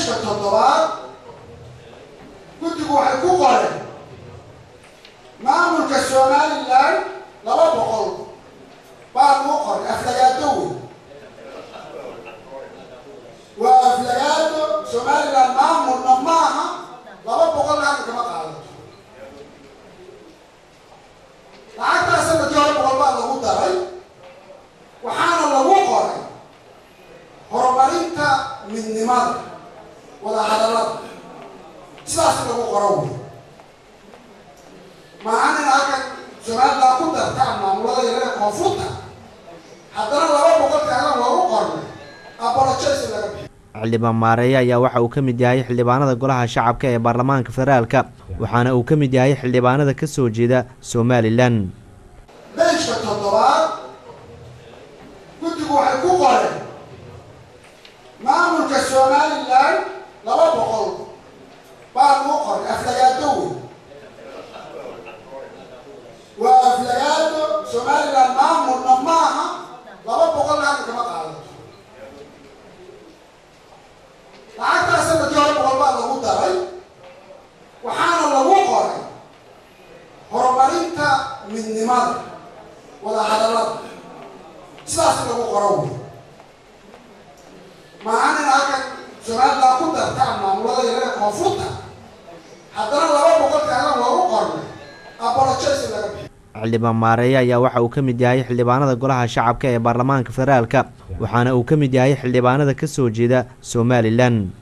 beyshka toddobaad guddigu waxay ku qoreen maamulka somalilan laba boqol baa lagu qoray aflagaado wey waa aflagaado somalilan maamulna maaha laba boqol lacag kama qaadato lacagtaasa madi hore boqol baa lagu daray waxaana lagu qoray horumarinta midnimada wada hadallada sidaas lagu qoro wey maahan in halkan somalilan ku dartaan maamulada yarada koonfurta haddana laba boqol kaalan loogu qornay apologize laga bixiyo xildhibaan maareeye ayaa waxa uu ka mid yahay xildhibaanada golaha shacabka ee baarlamaanka federaalka waxaana uu ka mid yahay xildhibaanada ka soo jeeda somalilan beyshka toddobaad guddigu waxay ku qoreen maamulka somalilan laba boqol baa lagu qoray aflagaado wey waa aflagaado somalilan maamulna maaha laba boqol lacag kama qaadato lacagtaasa madi hore boqol baa lagu daray waxaana lagu qoray horumarinta midnimada wada hadallada sidaas lagu qoro wey maahan in halkan somalilan ku dartaan maamulada yarada koonfurta haddana laba boqol kaalan loogu qornay apologize laga bixiyo xildhibaan maareeye ayaa waxa uu ka mid yahay xildhibaanada golaha shacabka ee baarlamaanka federaalka waxaana uu ka mid yahay xildhibaanada ka soo jeeda somalilan